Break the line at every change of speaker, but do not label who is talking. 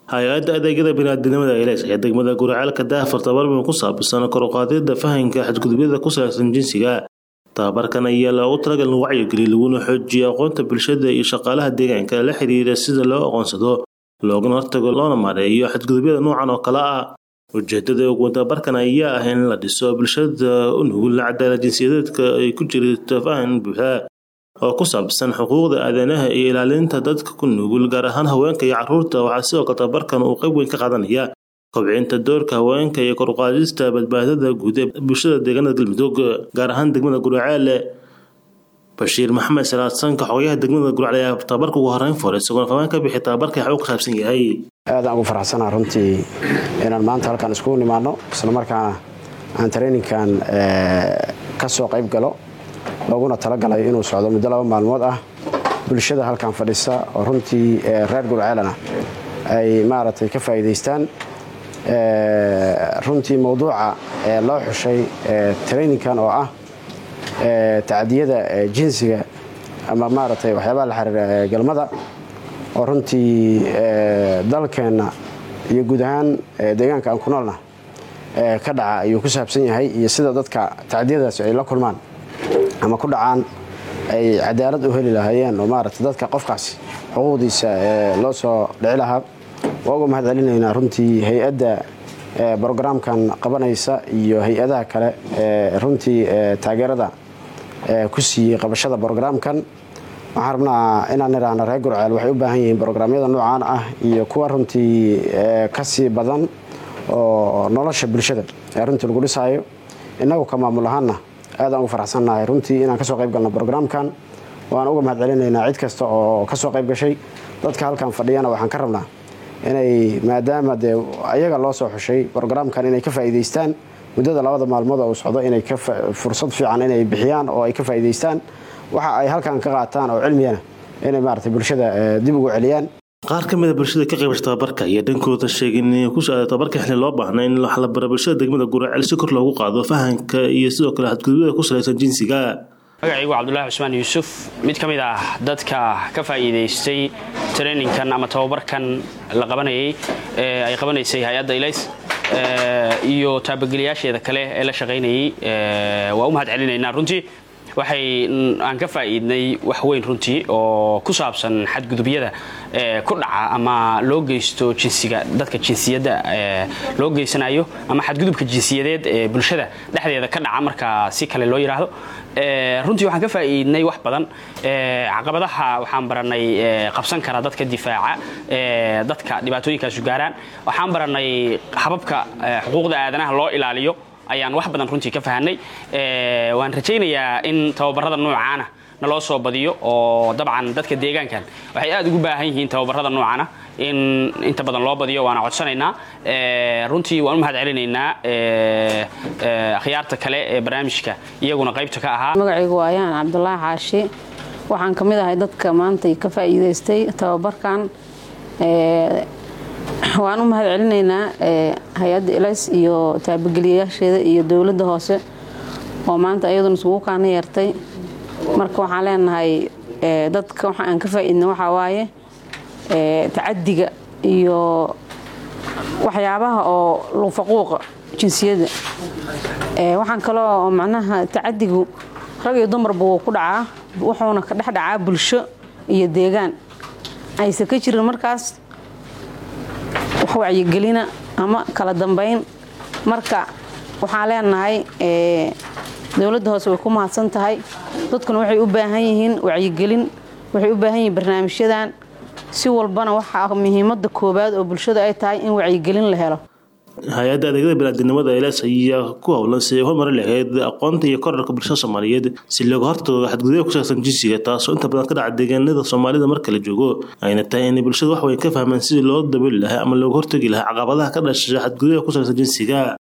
hay-adda adeegyada biniaadamnimada eles ayaa degmada guricaalka daafur tabarmin ku saabsan kor u qaadida fahanka xadgudubyada ku salaysan jinsiga tababarkan ayaa loogu talagal in wacyigeliya laguna xoojiyo aqoonta bulshada iyo shaqaalaha deegaanka la xiriira sida loo aqoonsado loogana hortago loona maareeyo xadgudubyada noocan oo kale ah ujeedada ugu tababarkan ayaa ah in la dhiso bulshada u nugul cadaalad jinsiyadeedka ay ku jirto fahan buuxa oo ku saabsan xuquuqda aadanaha iyo ilaalinta dadka ku nugul gaar ahaan haweenka iyo caruurta waxaa sidoo kale tababarkan uu qayb weyn ka qaadanaya kobcinta doorka haweenka iyo kor uqaadista badbaadada guud ee bulshada deegaanada galmudug gaar ahaan degmada gurcaale bashiir maxamed salaadsanka xogayaha degmada gurcaale ayaa tababarka ugu horeyn furay isagoona fahmaan ka bixi tababarka waxuu ku saabsan yahay
aadaan ugu faraxsanaa runtii inaan maanta halkaan iskugu nimaadno islamarkaana aan traininkan ka soo qayb galo looguna talagalay inuu socdo muddo laba maalmood ah bulshada halkan fadhisa oo runtii reer gurcaalana ay maaragtay ka faa'iidaystaan runtii mowduuca loo xushay traininkan oo ah tacdiyada jinsiga ama maaragtay waxyaabaha la xiriira galmada oo runtii dalkeenna iyo guud ahaan deegaanka aan ku noolna ka dhaca ayuu ku saabsan yahay iyo sida dadka tacdiyadaasi ay la kulmaan ama ku dhacaan ay cadaalad u heli lahaayeen oo maaragtay dadka qofkaasi xuquuqdiisa loo soo dhici lahaa waa uga mahad celinaynaa runtii hay-adda brogramkan qabanaysa iyo hay-adaha kale runtii taageerada ku siiyey qabashada brogramkan waxaan rabnaa inaan idhaahno reer gurceel waxay u baahan yihiin brograamyada noocaan ah iyo kuwa runtii ka sii badan oo nolosha bulshada ee runtii lagu dhisaayo innagu ka maamul ahaanna aadaan ugu faraxsannahay runtii inaan kasoo qayb galno brogramkan waan uga mahad celinaynaa cid kasta oo kasoo qayb gashay dadka halkan fadhiyana waxaan ka rabnaa inay maadaama dee ayaga loo soo xushay brogramkan inay ka faa'iidaystaan muddada labada maalmood oo uu socdo inay fursad fiican inay bixiyaan oo ay ka faa'iidaystaan waxa ay halkan ka qaataan oo cilmiyana inay maaragtay bulshada dib ugu celiyaan
qaar ka mida bulshada ka qaybasha tababarka ayaa dhankooda sheegay in ku socda tababarka xilli loo baahna in wax la bara bulshada degmada guraceel si kor loogu qaado fahanka iyo sidoo kale xadgudubyada ku salaysan jinsiga
magacaygu cabdulaahi cusmaan yuusuf mid ka mid ah dadka ka faa'iidaystay traininkan ama tababarkan la qabanayay ee ay qabanaysay hay-adda ilays iyo taabageliyaasheeda kale ee la shaqaynayay waa u mahad celinaynaa runtii waxay aan ka faa'iidnay wax weyn runtii oo ku saabsan xadgudubyada ku dhaca ama loo geysto jinsiga dadka jinsiyadda loo geysanayo ama xadgudubka jinsiyadeed ee bulshada dhexdeeda ka dhaca marka si kale loo yidhaahdo runtii waxaan ka faa'iidnay wax badan caqabadaha waxaan baranay qabsan kara dadka difaaca dadka dhibaatooyinkaasu gaaraan waxaan baranay hababka xuquuqda aadanaha loo ilaaliyo ayaan wax badan runtii ka fahanay waan rajaynayaa in tababarada noocaana naloo soo badiyo oo dabcan dadka deegaankan waxay aad ugu baahan yihiin tababarada noocaana in inta badan loo badiyo waana codsanaynaa runtii waan u mahad celinaynaa akhyaarta kale ee barnaamijka iyaguna qaybta ka ahaa
magacaygu ayaan cabdulaahi xaashi waxaan ka mid ahay dadka maanta ka faa'iidaystay tababarkan waan u mahad celinaynaa hay-adda ilays iyo taabageliyayaasheeda iyo dowladda hoose oo maanta iyaduna isugu kaana yeertay marka waxaan leenahay dadka waxa aan ka faa'iidna waxaa waaye tacadiga iyo waxyaabaha oo lufaquuqa jinsiyadda waxaan kaloo macnaha tacadigu rag iyo dumarba wuu ku dhacaa wuxuuna ka dhex dhacaa bulsho iyo deegaan aysan ka jirin markaas wax wacyigelina ama kala dambayn marka waxaan leenahay dowladda hoose way ku mahadsan tahay dadkuna waxay u baahan yihiin wacyigelin waxay u baahan yihiin barnaamijyadan si walbana waxaa muhiimada koowaad oo bulshada ay tahay in wacyigelin la helo
hay-adda adeegyada biniaadamnimada eles ayaa ku howlan si ay horumari lahayd aqoonta iyo korarka bulshada soomaaliyeed si looga hortago xadgudubya ku saabsan jinsiga taasoo inta badan ka dhaca deegaanada soomaalida marka la joogo ayna tahay inay bulshada wax weyn ka fahmaan sidii loo daboli lahaa ama looga hortagi lahaa caqabadaha ka dhasha xadgudubya ku saabsan jinsiga